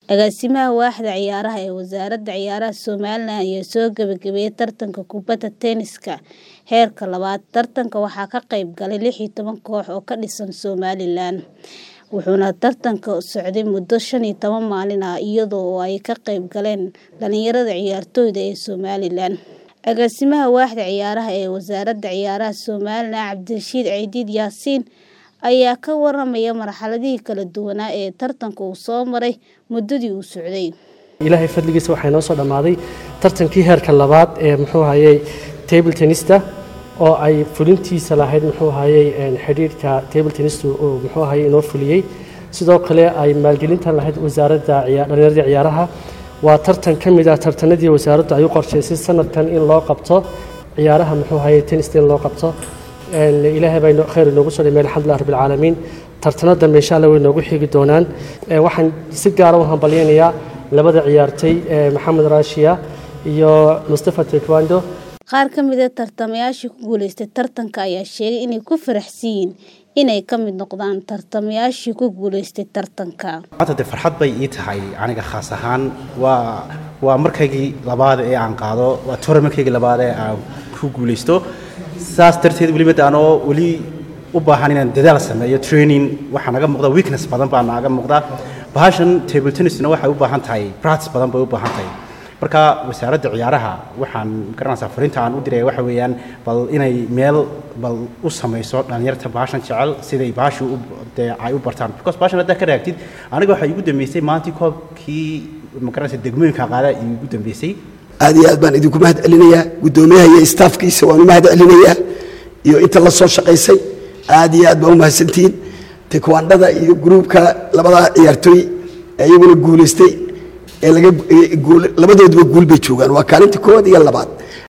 Agaasimaha Waaxda Ciyaaraha ee Wasaaradda Ciyaaraha Somalilan ayaa soo gabagabeeyay tartanka kubadda tennis-ka heerka labaad. Tartanka waxaa ka qayb galay lix iyo toban koox oo ka dhisan Somalilan, wuxuuna tartanku socday muddo shan iyo toban maalin ah iyada oo ay ka qayb galeen dhalinyarada ciyaartoyda ee Somalilan. Agaasimaha Waaxda Ciyaaraha ee Wasaaradda Ciyaaraha Somalilan Cabdirashiid Cidiid Yaasiin ayaa ka waramaya marxaladihii kala duwanaa ee tartanku uu soo maray muddadii uu socday. ilaahay fadligiisa waxaa inoo soo dhammaaday tartankii heerka labaad ee muxuu ahayey table tennista oo ay fulintiisa lahayd muxuu ahayey xidhiidhka table tennistu uu muxuu ahayey inoo fuliyey sidoo kale ay maalgelintan lahayd wasaaradda dhalinyarada ciyaaraha waa tartan ka mid ah tartanadii wasaaraddu ay u qorshaysay sanadkan in loo qabto ciyaaraha muxuu ahayey tennista in loo qabto ilaahay baa khayr inoogu soo dhameeyay alxamdulilah rabbil caalamiin tartano dambe insha allah way noogu xigi doonaan waxaan si gaara u hambalyaynayaa labada ciyaartay maxamed raashiya iyo mustafa taekwondo Qaar ka mid ah tartamayaashii ku guuleystay tartanka ayaa sheegay inay ku faraxsan yihiin inay ka mid noqdaan tartamayaashii ku guuleystay tartanka. maanta dee farxad bay ii tahay aniga khaas ahaan waa waa markaygii labaad ee aan qaado waa tournamentkaygi labaad ee aan ku guulaysto saas darteed weli mid aanoo weli u baahan inaan dadaal sameeyo training waxaa naga muuqda weakness badan baa naga muuqda bahashan table tennisna waxay u baahan tahay practice badan bay u baahan tahay marka wasaaradda ciyaaraha waxaan garanaysaa fariinta aan u diraya waxa weeyaan bal inay meel bal u samayso dhalinyarta bahashan jecel siday bahashu dee ay u bartaan because bahashan haddaa ka raagtid aniga waxaa iigu dambeysay maalintii koobkii magaranaysa degmooyinka qaada iigu dambeysay aad iyo aad baan idinku mahad celinayaa guddoomiyaha iyo staafkiisa waan u mahad celinayaa iyo inta la soo shaqaysay aad iyo aad baa u mahadsantihiin tekwaandhada iyo gruubka labada ciyaartooy ee iyaguna guulaystay ee laga labadoodaba guul bay joogaan waa kaalinta koowaad iyo labaad